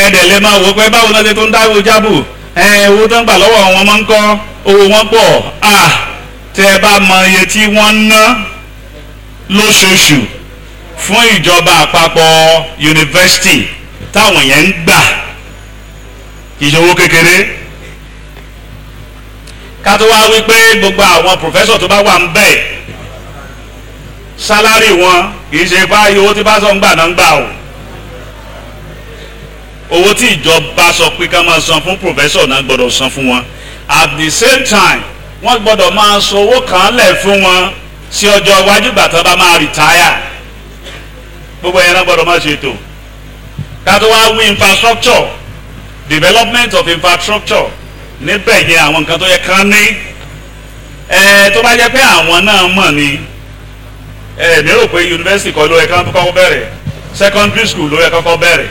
ẹ̀ẹ́dẹ̀ lè máa wò pé báwo náà ṣe tó ń dáwọ́ jábù ẹ̀ owó tó ń gbà lọ́wọ́ wọn máa ń kọ́ owó wọn pọ̀ à tẹ́ ẹ bá mọ iye tí wọ́n ń ná lóṣooṣù fún ìjọba àpapọ̀ yunifásitì táwọn yẹn ń gbà kì í ṣe owó kékeré ká tó wá wípé gbogbo àwọn pòfẹ́sọ̀ tó bá wà ń bẹ̀ sálárì wọn kì í ṣe báyìí owó tí bá sọ ń gbà náà ń gbà o owó tí ìjọba sọ pé ká máa san fún pòfẹ́sọ̀ náà gbọ́dọ̀ san fún wọn at the same time wọ́n gbọ́dọ̀ máa san owó kan lẹ̀ fún wọn sí ọjọ́ iwájú ìgbà tó bá máa rìtáyà gbogbo yẹn náà gbọ́dọ̀ máa ṣètò ká tó wá wí infrastructure development of infrastructure níbẹ̀ yẹn àwọn nǹkan tó yẹ kán ní ẹ tó bá jẹ́ pé àwọn náà mọ̀ ni ẹ mi rò pé yunifásitì kọ́ ló yẹ kán kọ́kọ́ bẹ̀rẹ̀ secondary school ló yẹ kọ́kọ́ bẹ̀rẹ̀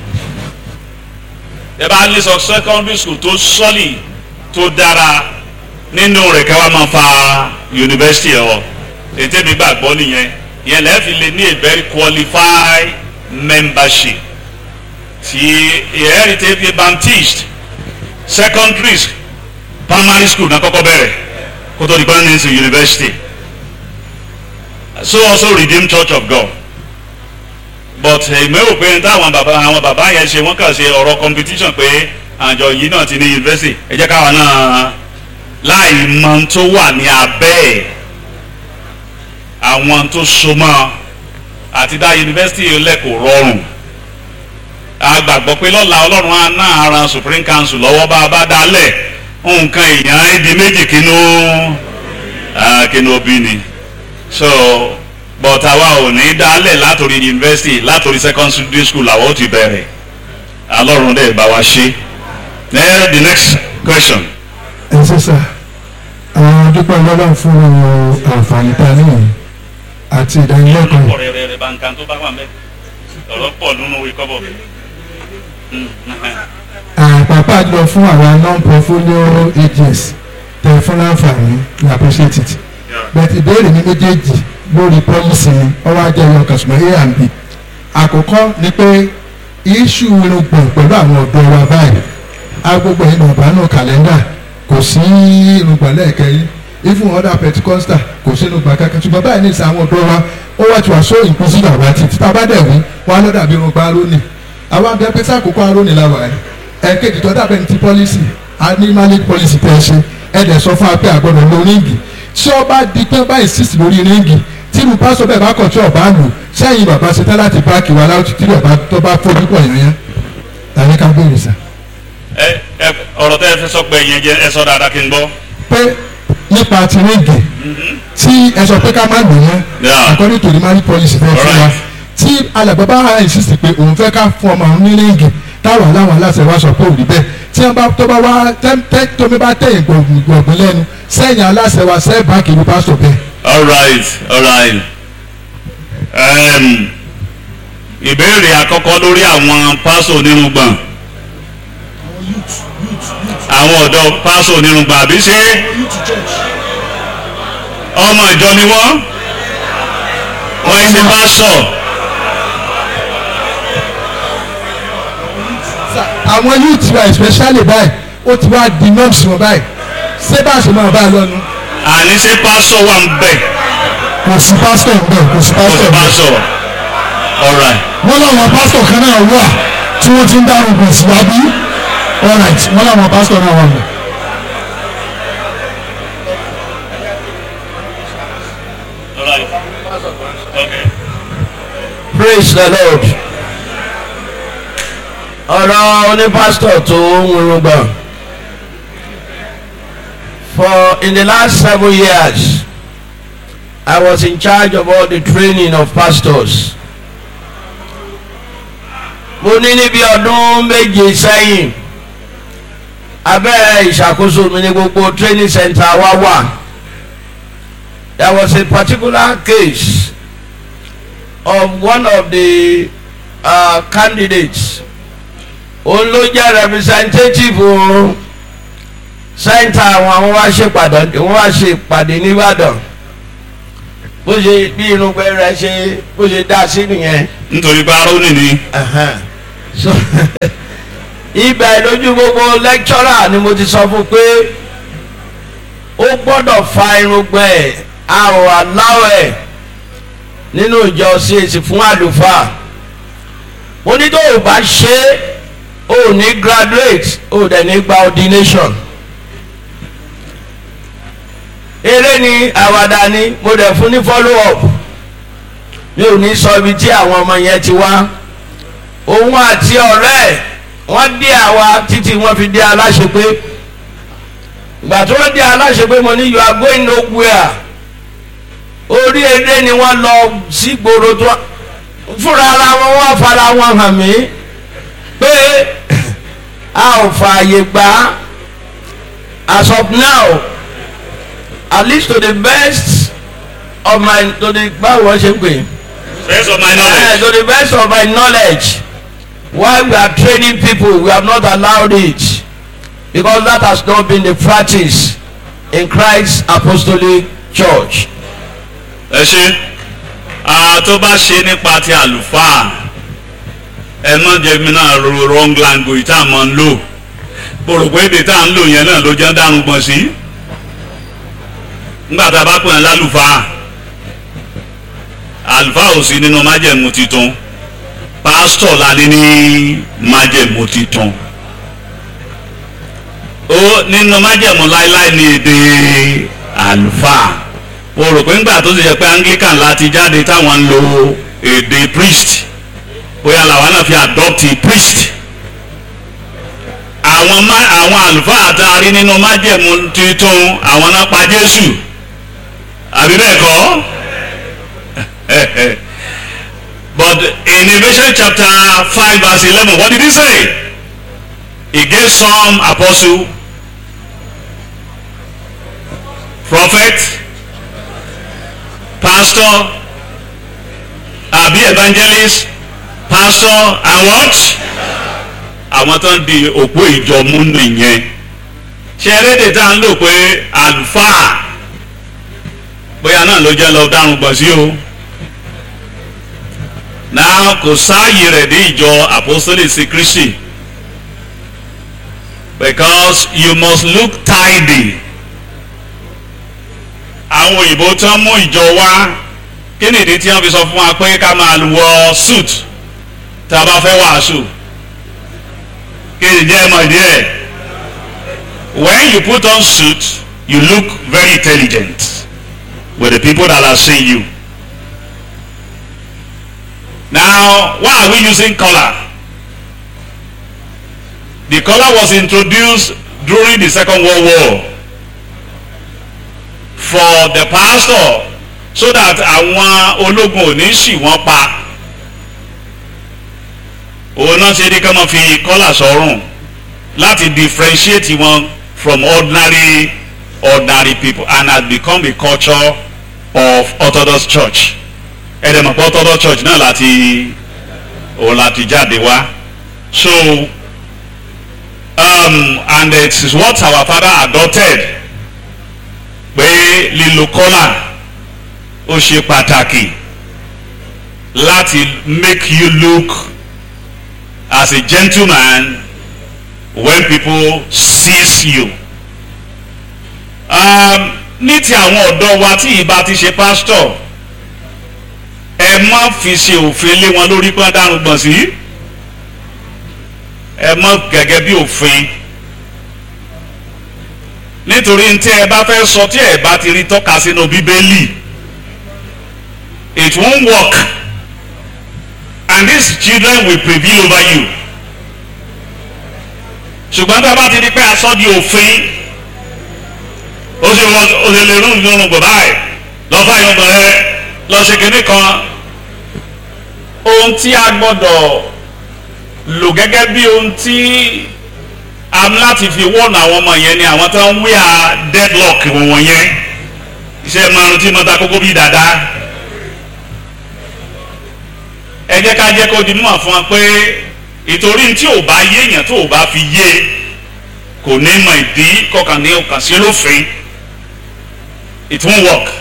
ẹ bá ní sọ secondary school tó sọ́lì tó dára nínú rẹ̀ ká wá máa fa yunifásitì ẹ̀ wọ̀ ètè mi gbàgbọ́ nìyẹn yẹn lẹ́ẹ̀ fi lè ní a very qualified membership ti heritage baptist secondary primary school náà kọ́kọ́ bẹ̀rẹ̀ kó tó di permanent university so also redeemed church of god but èmi rò pé táwọn bàbá àwọn bàbá yẹn ṣe wọ́n kàn ṣe ọ̀rọ̀ competition pé àjọ yìí náà ti ní university ẹ jẹ́ káwa náà láì mọ tó wà ní abẹ́ ẹ̀ àwọn tó so mọ́ àti dá university lẹ́kọ̀ọ́ rọrùn a gbàgbọ́ pé lọ́la ọlọ́run á ná ara supreme council lọ́wọ́ bá a bá dálẹ̀ nǹkan èèyàn á di méjì kínú kínú òbí ni so but àwa ò ní dálẹ̀ látòrí university látòrí secondary school làwọn ò ti bẹ̀rẹ̀ ọlọ́run dẹ̀ bá wa ṣe then the next question. ẹ ṣe sá àwọn dúpẹ́ lọ́dọ̀ fún àǹfààní tá a níyìn àti ìdánilẹ́kọ̀ọ́ ọ̀rọ̀ rẹ̀ rẹ̀ bá nǹkan tó bá wà mẹ́ ọ̀rọ̀ pọ̀ nínú ìkọ́bọ̀ mi. àpapọ̀ àjọ fún àwọn non-portfolio agents tẹ fún láǹfààní we appreciate it but ìbéèrè mi méjèèjì lórí policy ni ọwọ́ ajẹ́ ìyọ̀ kàṣùmọ̀ a and b àkọ́kọ́ ni pé iṣu irùngbọ̀n pẹ̀lú àwọn ọ̀dọ́ wa báyìí agbègbè ìnàbánú kàlẹ́ndà kò sí irùngbọ̀n lẹ́ẹ̀kẹ́yìn even other pentecostal kò sí irùngbọ̀n kankan ṣùgbọ́n báyìí ní ìsìn àwọn ọ̀dọ́ wa ó wá ti wà so inclusive àwọn àti títà bá dẹ̀ wí wọn á lọ dàbí irùngbọ̀n arónì àwọn abẹ́ pẹ́sẹ́ àkókò arónì la wà ẹ́ ẹ̀ẹ́kejì tó dàbẹ̀ ní ti policy animalic policy tẹ̀ ṣe ẹ̀ dẹ̀ sọ fún wa pé àgbọ̀dọ̀ lo ríǹgì tí ó bá di pé bá insist lórí ríǹgì tí irú pásọ bẹ́ẹ̀ bá kọ̀ tí ọba lò sẹ́yìn bàbá ṣe tán láti báàkì wa láti tí ọba tó bá fojú pọ̀ yẹn tàbí ká béèrè sá. ẹ ẹ ọ̀rọ̀ tẹ́ ẹ fẹ́ sọ pé ẹ̀yẹn jẹ́ ẹ sọ dáadáa kí n gbọ́. pé nípa ti ríǹgì tí ẹ sọ pé ká má lò yẹn Yeah. according to the marriage policy fẹ́ fún wa Alright. tí alàgbà bá insist pé òun fẹ́ ká fún ọmọ òun ní ríǹgì táwọn aláwọn aláṣẹ wa sọ pé òun rí bẹ́ẹ̀ tí wọ́n bá tó bá wá tẹ́ tẹ́ tómi bá tẹ̀yìn gbọ̀ngbọ̀n lẹ́nu sẹ́yìn aláṣẹ wa sẹ́ẹ̀ báàkì ní pásítọ̀ bẹ́ẹ̀. all right all right um, ìbéèrè àkọ́kọ́ lórí àwọn pásò onírúgbọ̀n àwọn ọ̀dọ́ pásò onírúgbọ̀n àbí ṣé ọmọ ìjọ ni wọ́n wọ́n ń ṣe pásọ̀ àwọn youth wa especially báyìí ó ti wá di norms wọn báyìí ṣé bá a ṣe máa bá a lọ́nu. àní ṣé pásọ̀ wà ń bẹ̀ kò sí pásítọ̀ ń bẹ̀ kò sí kò sí pásítọ̀ ń bẹ̀. pásọ̀ all right wọ́n láwọn pásítọ̀ kan náà wà tí wọ́n ti ń dárò pọ̀ sí wa bí alright wọ́n láwọn pásítọ̀ náà wà mọ̀. all right okay. praise the lord ọ̀rọ̀ onípásítọ̀ tó ń wúrúgbọ̀n for in the last seven years I was in charge of all the training of pastors mo ní níbi ọdún méje sẹ́yìn abẹ́ ìṣàkóso mi ní gbogbo training center wa wà there was a particular case of one of the uh, candidates òun ló jẹ́ representative center àwọn àwọn wá ṣe pàdé wọ́n wá ṣe ìpàdé nìbàdàn bó ṣe bí irúgbẹ́ rẹ̀ ṣe bó ṣe dá sí nìyẹn nítorí pé arónì ni Ẹ̀hẹ́n. so ibẹ̀ lójú gbogbo lecturer ni mo ti sọ fún pé ó gbọ́dọ̀ fa irùngbọ̀n ẹ̀ àrùn aláwọ̀ ẹ̀ nínú ìjọ CAC fún àlùfáà mo ní tó o bá ṣe é o ò ní graduate o ò dẹ̀ ní gba ordination eré ni àwàdà ni mo dẹ̀ fún ní follow up mi ò ní sọ ibi tí àwọn ọmọ yẹn ti wá òun àti ọ̀rẹ́ ẹ̀ wọ́n dé àwa títí wọ́n fi dé aláṣepé ìgbà tí wọ́n dé aláṣepé mo ní you are going nowhere orí eré ni wọ́n lọ sí gbòòrò tó fúnra ara wọn wá fara wọn hàn mí pé a ò fààyè gbà as of now at least to the best of my to the báwo wọ́n ṣe ń pè é. Best of my Uh, knowledge. to the best of my knowledge while we are training people we have not allowed it because that has not been the practice in Christ Apostolic Church. ẹ ṣe ah, tó bá ṣe nípa ti àlùfáà ẹ má jẹ́ mi náà ro wrong language tá a máa ń lò pòròpó èdè tá a ń lò yẹn náà ló jẹ́ dárun gbọ̀n sí nígbà tá a bá pè é lálùfáà àlùfáà ò sí nínú májẹ̀mú titun pásítọ̀ la ní ní májẹ̀mú titun ó nínú májẹ̀mú láíláí ní èdè àlùfáà o rò pé ńgbà tó ti jẹ́ pé anglican láti jáde táwọn ń lo èdè priest bóyá làwọn náà fi adopt priest àwọn má àwọn àlùfáà tá a rí nínú májẹ̀mú titun àwọn náà pa Jésù àbí bẹ́ẹ̀ kọ́ but in Ephesians chapter five verse eleven what did he say he gave some apostle prophet pastor àbí evangelist pastor and what àwọn tó ń di òpó ìjọ mú nìyẹn ṣe erédè tá à ń lò pé àlùfáà bóyá náà ló jẹ́ lọ dárun gbọ̀n sí o náà kò sáàyè rẹ̀ dé ìjọ apostolic sí Kristi because you must look tidy àwọn òyìnbó tí wọ́n mú ìjọ wá kí nìdí tí wọ́n fi sọ fún wa pé ká máa wọ suit tá a bá fẹ́ wàásù kí nìdí ẹ̀ mọ̀ ìdí ẹ̀ when you put on suit you look very intelligent with the people that are seeing you now why are we using collar the collar was introduced during the second world war for the pastor so that àwọn ológun ò ní ṣì wọ́n pa òun náà ṣe ní ká máa fi kọ́là sọ́rùn láti differentiate wọn from ordinary ordinary people and has become a culture of Orthodox Church ẹ̀dẹ̀mọ̀ pé Orthodox Church náà láti òun láti jáde wá so um, and it is what our father adopted pé lílo kọ́là ó ṣe pàtàkì láti make you look as a gentleman when people sees you. Um, ní ti àwọn ọ̀dọ́ wa tí ìbá ti ṣe pásítọ̀ ẹ má fi ṣe òfin lé wọn lórí pé wọ́n dárun gbọ̀n sí ẹ má gẹ́gẹ́ bí òfin nítorí tí ẹ bá fẹ́ sọ tí ẹ bá ti rí tọ́ka sínú bíbélì it won't work and these children will prevail over you ṣùgbọ́n tá a bá ti di pé aṣọ di òfin ó ṣe wọ́n ó ṣe lè rún ìdúró gbọ̀ báyìí lọ́ fà yọ̀ bọ̀ ẹ lọ́ ṣe kínní kan ohun tí a gbọ́dọ̀ lò gẹ́gẹ́ bí ohun tí am láti fi wọ́ọ̀nù àwọn ọmọ yẹn ni àwọn tó ń wí à deadlock wọ̀n yẹn iṣẹ́ márùn tí mo ta kókó bí dáadáa ẹ jẹ́ ká jẹ́ kó di mímọ̀ fún wa pé ìtorí tí ò bá yé èèyàn tó ò bá fi yé kò ní mọ ìdí kọkàn ní ọkàn sí lófin it won't work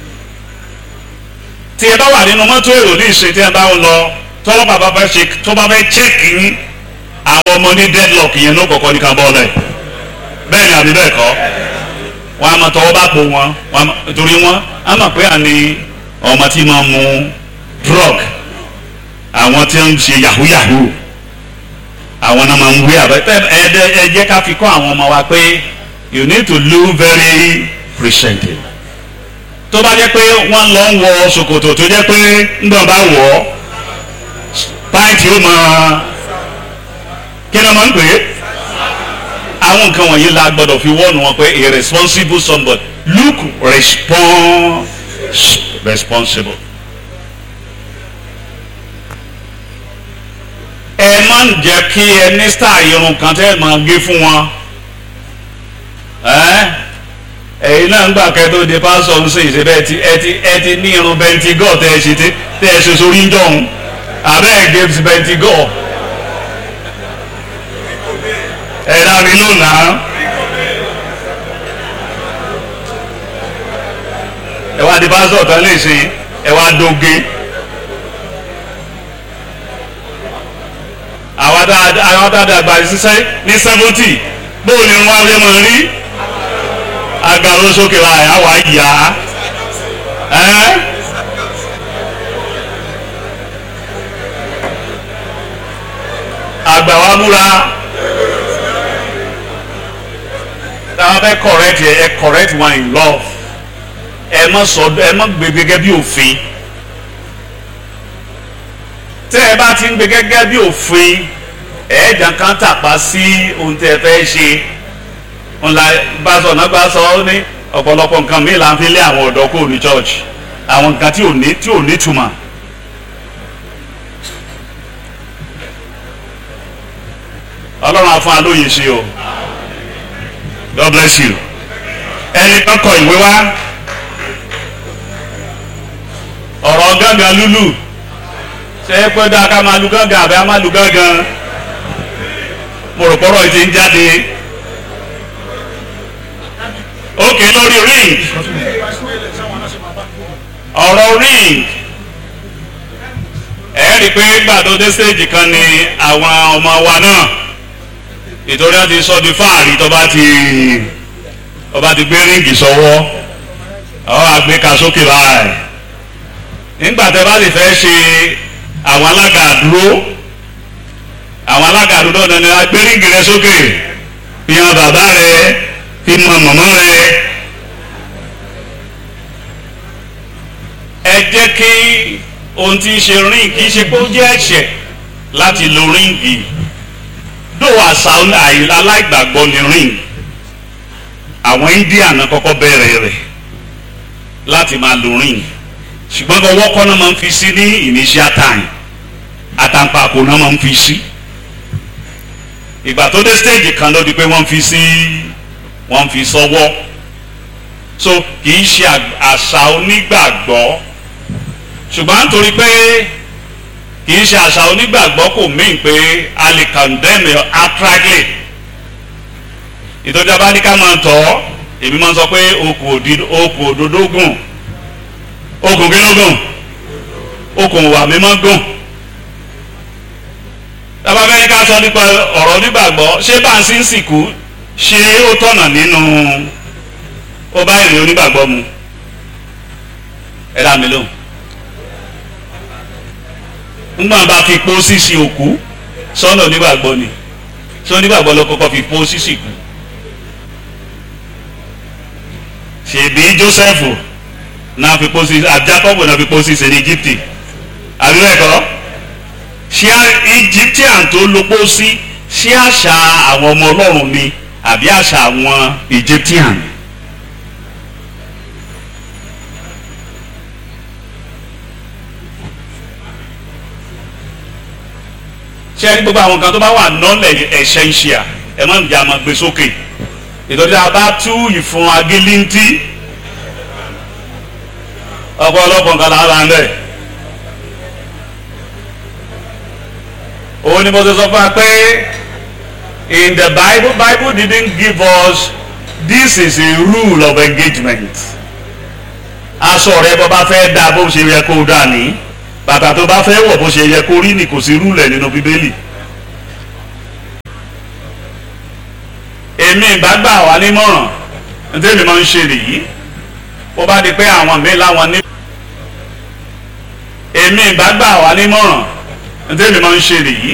tí ẹ bá wà nínú mọ́tò èrò ní ìṣe tí ẹ bá ń lọ tọ́lọ́pàá bá fẹ́ ṣe tó bá fẹ́ check yín àwọn ọmọ ní deadlock yẹn ló kọ̀kọ́ ní ká bọ́ lẹ̀ bẹ́ẹ̀ ni àbí bẹ́ẹ̀ kọ́ wọn a máa tọwọ́ bá po wọn wọn a máa- torí wọn a máa pé àní ọmọ tí máa mu drug àwọn tí ń ṣe yahoo yahoo àwọn náà máa ń wé àbẹ ẹ ẹ ẹ jẹ́ ká fi kọ́ àwọn ọmọ wa pé you need to look very presentable tó bá jẹ́ pé wọ́n lọ ń wọ ṣòkòtò tó jẹ́ pé ńgbọ̀n bá wọ̀ ọ́ pàǹtí ó máa kí ni wọ́n máa ń pè é àwọn nǹkan wọ̀nyí la gbọ́dọ̀ fi wọ́ọ̀nù wọn pé a responsible somebody look respons responsible. ẹ má ń jẹ́ kí ẹ ní star irun kan tẹ́ ẹ máa gé fún wọn ẹ́ ẹ̀yin náà ń gbà kẹ́tọ́ de pásọ̀ ń sìn ṣe bẹ́ẹ̀ ti ẹ ti ẹ ti ní irun bẹntigọ́ tẹ́ ẹ ṣe ti tẹ́ ẹ ṣe sórí ń jọ̀hún abẹ́ ẹ̀ gé bẹntigọ́ ẹ̀ dá mi lónàá ẹ wá di pásọ̀ tán lè ṣe ẹ wá dóge àwọn dáadáa àwọn dáadáa àgbà ṣiṣẹ́ ní seventy bóun ni wọ́n á fẹ́ máa rí agbára sókè wa ẹ̀ á wà yá ẹ́ àgbà wa múra táwọn fẹ́ correct yẹ ẹ correct one in love ẹ má sọ ẹ má gbé gẹ́gẹ́ bí òfin tẹ́ ẹ bá ti ń gbé gẹ́gẹ́ bí òfin ẹ̀ẹ́dà kan tàpá sí ohun tẹ́ ẹ fẹ́ ṣe ńlá gbàsọ̀ náà gbàsọ̀ ó ní ọ̀pọ̀lọpọ̀ nǹkan míì là ń fi lé àwọn ọ̀dọ́ kúrò ní church àwọn nǹkan tí ò ní tí ò ní túmọ̀. ọlọ́run á fún alóye ṣe o God bless you ẹni kan kọ ìwé wá ọ̀rọ̀ gángan lúlù ṣe é pé dáa ká máa lu gángan àbí á máa lu gángan mo rò pọ́rọ̀ yìí ti ń jáde ókè lórí ring ọ̀rọ̀ ring ẹ rí i pé gbàdó dé stage kan ni àwọn ọmọ wa náà ìtòrí wọn ti sọ di fáàrí tó bá ti tó bá ti gbé ríǹgì sọ́wọ́ àwọn àgbéka sókè báyìí nígbà tẹ́ bá sì fẹ́ ṣe àwọn alága àdúró àwọn alága àdúró náà ni agbé ríǹgì rẹ sókè fi hàn bàbá rẹ fi mọ màmá rẹ ẹ jẹ́ kí ohun tí ń ṣe ríǹgì kì í ṣe pé ó jẹ́ ẹ̀ṣẹ̀ láti lo ríǹgì dó àṣà aláìgbàgbọ́ ni ríǹgì àwọn India náà kọ́kọ́ bẹ̀rẹ̀ rẹ̀ láti máa lo ríǹgì ṣùgbọ́n ọwọ́ kọ́ náà máa ń fi sí ní initial time àtàǹpàkò náà máa ń fi sí ìgbà tó dé stage kan ló di pé wọ́n fi sí wọ́n fi sọ́wọ́ so kì í ṣe àṣà onígbàgbọ́ ṣùgbọ́n nítorí pé kì í ṣe àṣà onígbàgbọ́ kò mean pé a lè condemn outrightly ìtọ́jú abáníká máa tọ́ èmi máa sọ pé okùn òdodo gùn okùn kínúgùn okùn wà mímọ́ gùn tábà fẹ́ ká sọ nípa ọ̀rọ̀ onígbàgbọ́ ṣé bá ń sí ń sìnkú ṣé ó tọ̀nà nínú ó bá ìrìn onígbàgbọ́ mu ẹ dá mi lóhùn ńgbà bá fi pọ́ sísì òkú sọ́nà onígbàgbọ́ ni sọ onígbàgbọ́ ló kọ́kọ́ fi pọ́ sísì kú ṣèbí Jósẹ́fù náà fi pósí àjákọ́bù náà fi pósí sí ní Íjíbítì àbíwẹ̀kọ́ ṣé Egyptian tó ló pósí ṣé àṣà àwọn ọmọ Ọlọ́run ni àbí àṣà àwọn Egyptian. ṣé ẹni gbogbo àwọn kan tó bá wà nọ́ọ̀lẹ̀ essential ẹ má ń jẹ́ àmọ́ gbé sókè ìtọ́jú àbá tú ìfun agilintí ọ̀pọ̀lọpọ̀ nǹkan lára ń bẹ̀. òun ni mo ti sọ fún wa pé in the bible bible didn't give us this is a rule of engagement. aṣọ rẹ bó bá fẹ́ dá bó ṣe yẹ kó dà ní bàtà tó bá fẹ́ wọ̀ bó ṣe yẹ kó rí ni kò sí rúlẹ̀ nínú bíbélì. èmi ìbá gbà wá nímọ̀ràn ntẹ́mi máa ń ṣe nìyí bó bá di pé àwọn mi láwọn ní. èmi ìbá gbà wá nímọ̀ràn ntẹ́mi máa ń ṣe nìyí